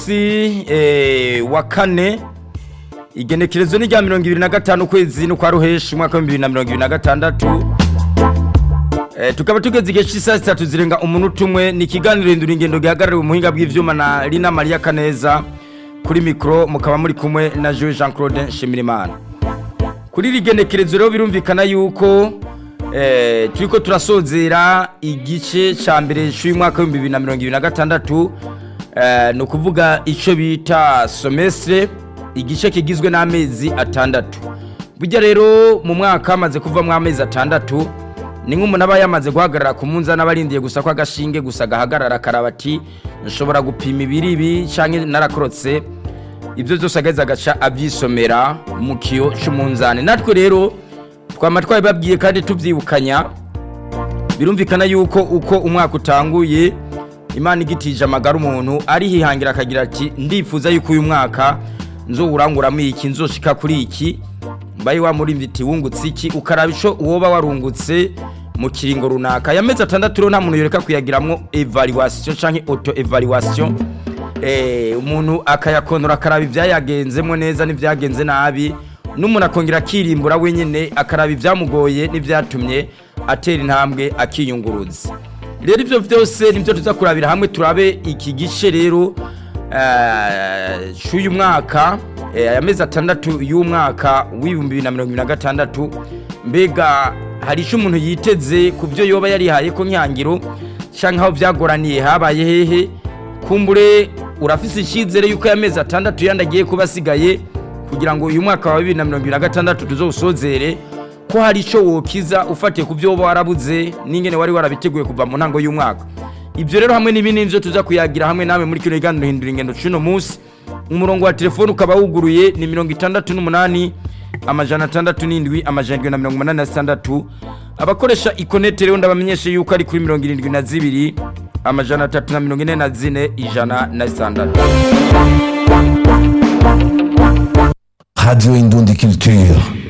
munsi eh, wa kane igenekerezo ni rya mirongo ibiri na gatanu ukwezi no kwa ruheshi umwaka w'ibihumbi bibiri na mirongo ibiri na gatandatu Eh, tukaba tugeze igihe cy'isaha zitatu zirenga umunota umwe ni ikiganiro hindura ingendo gihagarariwe umuhinga bw'ivyuma na Lina Maria Kaneza kuri mikro mukaba muri kumwe na Jean Jean Claude Nshimirimana kuri iri genekerezo rero birumvikana yuko eh, turiko turasozera igice ca mbere c'uyu mwaka w'ibihumbi bibiri na mirongo ibiri na gatandatu eh, ni ukuvuga ico bita semestre igice kigizwe n'amezi atandatu burya rero mu mwaka hamaze kuvamwo amezi atandatu ni nk'umuntu aba yamaze guhagarara ku munzani aba arindiye gusa ko agashinge gusa gahagarara akaraba ati nshobora gupima ibiri ibi canke narakorotse ibyo byose agaheza agaca abyisomera mu kiyo cy'umunzani natwe rero twama twabibabwiye kandi tubyibukanya birumvikana yuko uko umwaka utanguye imana igitije amagara umuntu arihihangira akagira ati ndifuza yuko uyu mwaka nzowuranguramo iki nzoshika kuri iki mbaye wamurimva iti wungutse iki ukaraba ico woba warungutse mu kiringo runaka ya mezi atandatu rero nta muntu yoreka kuyagiramwo evaluation canke auto evaluation eh umuntu akayakonora akaraba ivyayagenzemwo neza n'ivyagenze nabi n'umuntu akongera akirimbura wenyene akaraba ivyamugoye n'ivyatumye atera intambwe akiyunguruza rero ivyo vyose nivyo tuza kurabira hamwe turabe iki gice rero eh, c'uyu mwaka eh, aya mezi atandatu y'umwaka w'ibihumbi bibiri na mirongo ibiri na gatandatu mbega hari ico umuntu yiteze ku vyo yoba yarihaye ko nkihangiro canke aho vyagoraniye habaye hehe kumbure urafise icyizere yuko aya mezi atandatu yandi agiye kuba asigaye kugira ngo uyu mwaka wa bibiri na mirongo ibiri na gatandatu tuzowusozere ko hari icyo wokiza ufatiye ku byo woba warabuze n'ingene wari warabiteguye kuva mu ntango y'umwaka ibyo rero hamwe n'ibindi nivyo tuza kuyagira hamwe nawe muri kino kiganiro hindura ingendo c'uno munsi umurongo wa telefone ukaba wuguruye ni mirongo itandatu n'umunani amajana atandatu n'indwi amajana indwi na mirongo umunani na zitandatu abakoresha ikonete rero ndabamenyeshe yuko ari kuri mirongo irindwi na zibiri amajana atatu na mirongo ine na zine ijana na zitandatu Radio Indundi Culture.